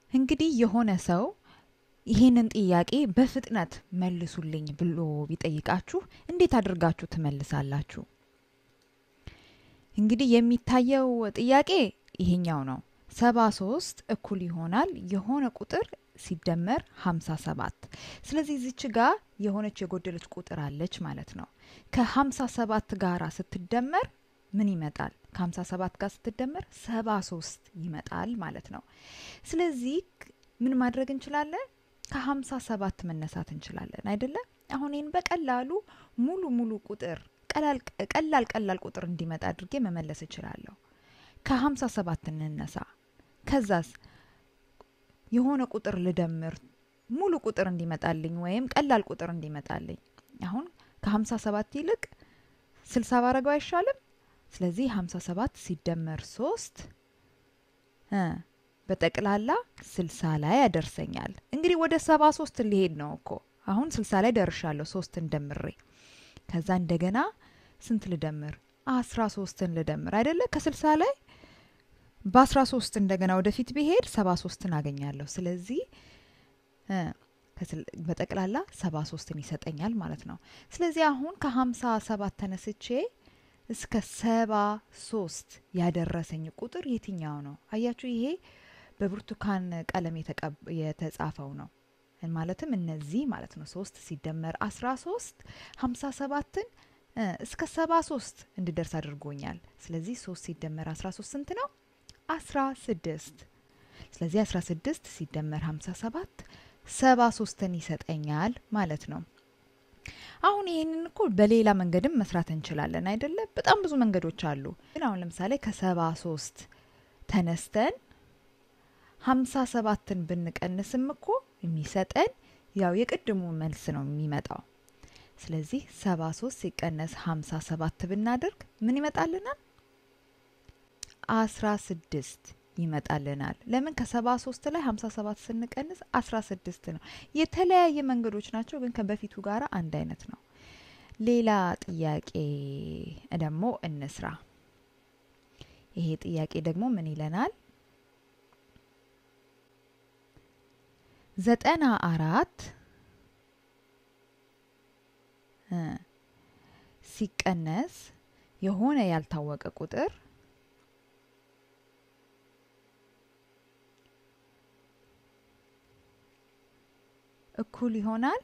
እንግዲህ የሆነ ሰው ይሄንን ጥያቄ በፍጥነት መልሱልኝ ብሎ ቢጠይቃችሁ እንዴት አድርጋችሁ ትመልሳላችሁ? እንግዲህ የሚታየው ጥያቄ ይሄኛው ነው። ሰባ ሶስት እኩል ይሆናል የሆነ ቁጥር ሲደመር ሀምሳ ሰባት ስለዚህ እዚች ጋር የሆነች የጎደለች ቁጥር አለች ማለት ነው። ከሀምሳ ሰባት ጋራ ስትደመር ምን ይመጣል? ከሀምሳ ሰባት ጋር ስትደመር ሰባ ሶስት ይመጣል ማለት ነው። ስለዚህ ምን ማድረግ እንችላለን? ከሀምሳ ሰባት መነሳት እንችላለን አይደለም? አሁን ይህን በቀላሉ ሙሉ ሙሉ ቁጥር ቀላል ቀላል ቁጥር እንዲመጣ አድርጌ መመለስ እችላለሁ። ከሀምሳ ሰባት እንነሳ። ከዛስ የሆነ ቁጥር ልደምር ሙሉ ቁጥር እንዲመጣልኝ ወይም ቀላል ቁጥር እንዲመጣልኝ። አሁን ከሀምሳ ሰባት ይልቅ ስልሳ ባረገው አይሻልም? ስለዚህ ሀምሳ ሰባት ሲደመር ሶስት በጠቅላላ ስልሳ ላይ ያደርሰኛል። እንግዲህ ወደ ሰባ ሶስት ሊሄድ ነው እኮ አሁን ስልሳ ላይ ደርሻለሁ ሶስትን ደምሬ ከዛ እንደገና ስንት ልደምር? አስራ ሶስትን ልደምር አይደለ? ከስልሳ ላይ በአስራ ሶስት እንደገና ወደፊት ብሄድ ሰባ ሶስትን አገኛለሁ። ስለዚህ በጠቅላላ ሰባ ሶስትን ይሰጠኛል ማለት ነው። ስለዚህ አሁን ከሀምሳ ሰባት ተነስቼ እስከ ሰባ ሶስት ያደረሰኝ ቁጥር የትኛው ነው? አያችሁ፣ ይሄ በብርቱካን ቀለም የተጻፈው ነው። ማለትም እነዚህ ማለት ነው። ሶስት ሲደመር አስራ ሶስት ሀምሳ ሰባትን እስከ ሰባ ሶስት እንድደርስ አድርጎኛል። ስለዚህ ሶስት ሲደመር አስራ ሶስት ስንት ነው? አስራ ስድስት ስለዚህ አስራ ስድስት ሲደመር ሀምሳ ሰባት ሰባ ሶስትን ይሰጠኛል ማለት ነው። አሁን ይህንን እኮ በሌላ መንገድም መስራት እንችላለን አይደለ? በጣም ብዙ መንገዶች አሉ። ግን አሁን ለምሳሌ ከሰባ ሶስት ተነስተን ሀምሳ ሰባትን ብንቀንስም እኮ የሚሰጠን ያው የቅድሙ መልስ ነው የሚመጣው። ስለዚህ ሰባ ሶስት ሲቀነስ ሀምሳ ሰባት ብናደርግ ምን ይመጣልናል? አስራ ስድስት ይመጣልናል። ለምን ከሰባ ሶስት ላይ ሀምሳ ሰባት ስንቀንስ አስራ ስድስት ነው። የተለያየ መንገዶች ናቸው፣ ግን ከበፊቱ ጋር አንድ አይነት ነው። ሌላ ጥያቄ ደግሞ እንስራ። ይሄ ጥያቄ ደግሞ ምን ይለናል? ዘጠና አራት ሲቀነስ የሆነ ያልታወቀ ቁጥር እኩል ይሆናል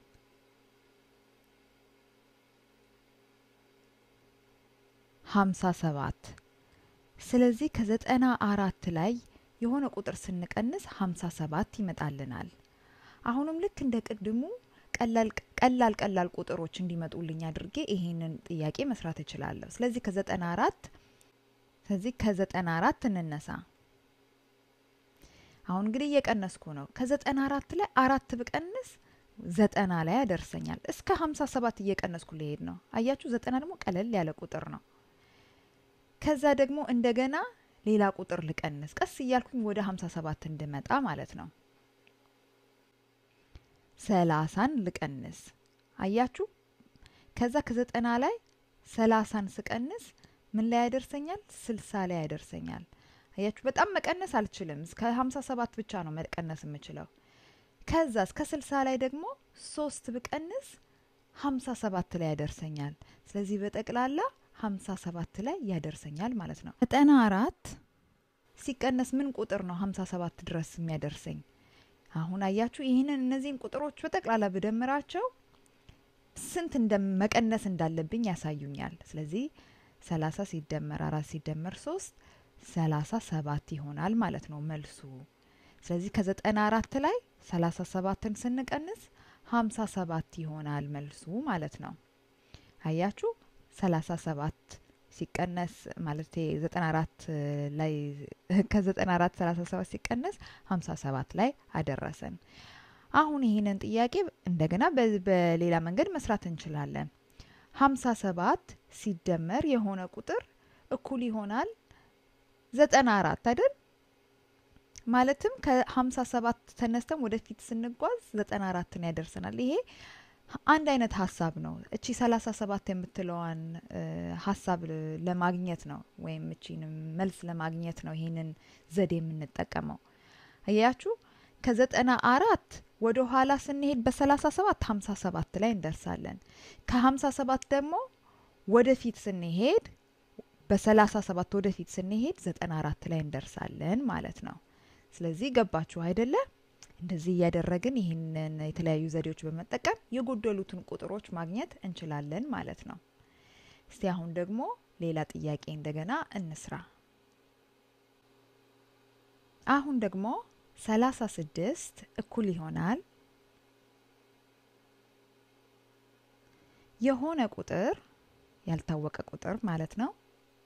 ሀምሳ ሰባት ስለዚህ ከዘጠና አራት ላይ የሆነ ቁጥር ስንቀንስ ሀምሳ ሰባት ይመጣልናል። አሁንም ልክ እንደ ቅድሙ ቀላል ቀላል ቀላል ቁጥሮች እንዲመጡልኝ አድርጌ ይሄንን ጥያቄ መስራት እችላለሁ። ስለዚህ ከዘጠና አራት ስለዚህ ከዘጠና አራት እንነሳ። አሁን እንግዲህ እየቀነስኩ ነው። ከዘጠና አራት ላይ አራት ብቀንስ ዘጠና ላይ ያደርሰኛል። እስከ ሀምሳ ሰባት እየቀነስኩ ሊሄድ ነው። አያችሁ፣ ዘጠና ደግሞ ቀለል ያለ ቁጥር ነው። ከዛ ደግሞ እንደገና ሌላ ቁጥር ልቀንስ፣ ቀስ እያልኩኝ ወደ ሀምሳ ሰባት እንድመጣ ማለት ነው። ሰላሳን ልቀንስ። አያችሁ፣ ከዛ ከዘጠና ላይ ሰላሳን ስቀንስ ምን ላይ ያደርሰኛል? ስልሳ ላይ ያደርሰኛል። አያችሁ በጣም መቀነስ አልችልም። እስከ ሀምሳ ሰባት ብቻ ነው መቀነስ የምችለው። ከዛ እስከ ስልሳ ላይ ደግሞ ሶስት ብቀንስ ሀምሳ ሰባት ላይ ያደርሰኛል። ስለዚህ በጠቅላላ ሀምሳ ሰባት ላይ ያደርሰኛል ማለት ነው። ዘጠና አራት ሲቀነስ ምን ቁጥር ነው ሀምሳ ሰባት ድረስ የሚያደርሰኝ? አሁን አያችሁ ይህንን እነዚህን ቁጥሮች በጠቅላላ ብደምራቸው ስንት እንደ መቀነስ እንዳለብኝ ያሳዩኛል። ስለዚህ ሰላሳ ሲደመር አራት ሲደመር ሶስት ሰላሳ ሰባት ይሆናል ማለት ነው መልሱ። ስለዚህ ከዘጠና አራት ላይ ሰላሳ ሰባትን ስንቀንስ ሀምሳ ሰባት ይሆናል መልሱ ማለት ነው። አያችሁ ሰላሳ ሰባት ሲቀነስ ማለት ዘጠና አራት ላይ ከዘጠና አራት ሰላሳ ሰባት ሲቀነስ ሀምሳ ሰባት ላይ አደረሰን። አሁን ይህንን ጥያቄ እንደገና በሌላ መንገድ መስራት እንችላለን። ሀምሳ ሰባት ሲደመር የሆነ ቁጥር እኩል ይሆናል ዘጠና አራት አይደል? ማለትም ከሀምሳ ሰባት ተነስተን ወደፊት ስንጓዝ ዘጠና አራትን ያደርሰናል። ይሄ አንድ አይነት ሀሳብ ነው። እቺ ሰላሳ ሰባት የምትለዋን ሀሳብ ለማግኘት ነው ወይም እቺን መልስ ለማግኘት ነው ይሄንን ዘዴ የምንጠቀመው። አያችሁ ከዘጠና አራት ወደ ኋላ ስንሄድ በሰላሳ ሰባት ሀምሳ ሰባት ላይ እንደርሳለን። ከሀምሳ ሰባት ደግሞ ወደፊት ስንሄድ በሰላሳ ሰባት ወደፊት ስንሄድ ዘጠና አራት ላይ እንደርሳለን ማለት ነው። ስለዚህ ገባችሁ አይደለ? እንደዚህ እያደረግን ይህንን የተለያዩ ዘዴዎች በመጠቀም የጎደሉትን ቁጥሮች ማግኘት እንችላለን ማለት ነው። እስቲ አሁን ደግሞ ሌላ ጥያቄ እንደገና እንስራ። አሁን ደግሞ ሰላሳ ስድስት እኩል ይሆናል የሆነ ቁጥር ያልታወቀ ቁጥር ማለት ነው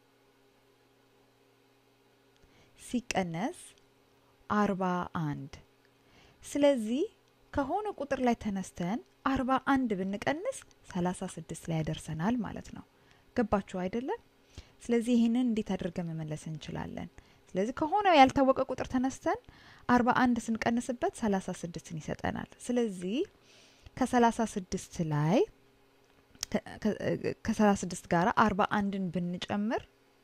ሲቀነስ አርባ አንድ ስለዚህ ከሆነ ቁጥር ላይ ተነስተን አርባ አንድ ብንቀንስ ሰላሳ ስድስት ላይ ያደርሰናል ማለት ነው። ገባችሁ አይደለም? ስለዚህ ይህንን እንዴት አድርገን መመለስ እንችላለን? ስለዚህ ከሆነ ያልታወቀ ቁጥር ተነስተን አርባ አንድ ስንቀንስበት ሰላሳ ስድስትን ይሰጠናል። ስለዚህ ከሰላሳ ስድስት ላይ ከሰላሳ ስድስት ጋር አርባ አንድን ብንጨምር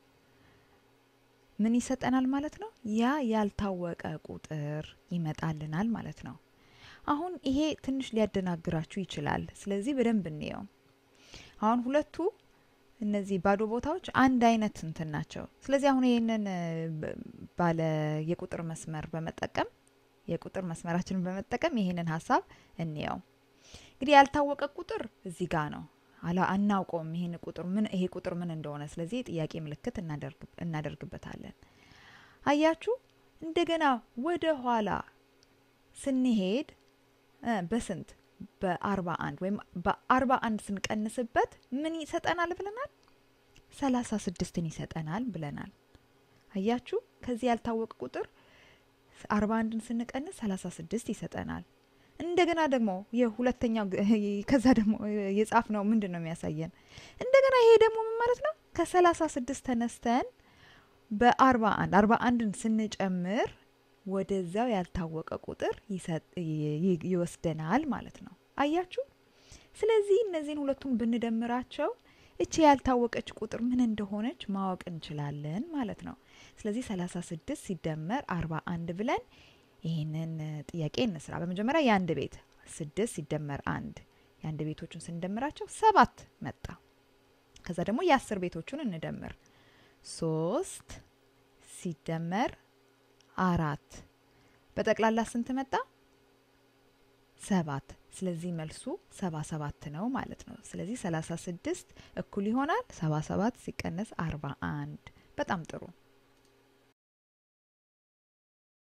ምን ይሰጠናል ማለት ነው? ያ ያልታወቀ ቁጥር ይመጣልናል ማለት ነው። አሁን ይሄ ትንሽ ሊያደናግራችሁ ይችላል። ስለዚህ በደንብ እንየው። አሁን ሁለቱ እነዚህ ባዶ ቦታዎች አንድ አይነት እንትን ናቸው። ስለዚህ አሁን ይህንን ባለ የቁጥር መስመር በመጠቀም የቁጥር መስመራችንን በመጠቀም ይህንን ሀሳብ እንየው። እንግዲህ ያልታወቀ ቁጥር እዚህ ጋር ነው አላ አናውቀውም። ይሄን ቁጥር ምን ይሄ ቁጥር ምን እንደሆነ ስለዚህ የጥያቄ ምልክት እናደርግበታለን። አያችሁ እንደገና ወደ ኋላ ስንሄድ በስንት በአርባ አንድ ወይም በአርባ አንድ ስንቀንስበት ምን ይሰጠናል ብለናል? ሰላሳ ስድስትን ይሰጠናል ብለናል። አያችሁ ከዚህ ያልታወቀ ቁጥር አርባ አንድን ስንቀንስ ሰላሳ ስድስት ይሰጠናል። እንደገና ደግሞ የሁለተኛው ከዛ ደግሞ የጻፍ ነው ምንድን ነው የሚያሳየን? እንደገና ይሄ ደግሞ ምን ማለት ነው? ከሰላሳ ስድስት ተነስተን በአርባ አንድ አርባ አንድን ስንጨምር ወደዛው ያልታወቀ ቁጥር ይወስደናል ማለት ነው። አያችሁ። ስለዚህ እነዚህን ሁለቱን ብንደምራቸው እቺ ያልታወቀች ቁጥር ምን እንደሆነች ማወቅ እንችላለን ማለት ነው። ስለዚህ ሰላሳ ስድስት ሲደመር አርባ አንድ ብለን ይህንን ጥያቄ እንስራ። በመጀመሪያ የአንድ ቤት ስድስት ሲደመር አንድ የአንድ ቤቶቹን ስንደምራቸው ሰባት መጣ። ከዛ ደግሞ የአስር ቤቶቹን እንደምር ሶስት ሲደመር አራት በጠቅላላ ስንት መጣ? ሰባት። ስለዚህ መልሱ ሰባ ሰባት ነው ማለት ነው። ስለዚህ ሰላሳ ስድስት እኩል ይሆናል ሰባ ሰባት ሲቀነስ አርባ አንድ በጣም ጥሩ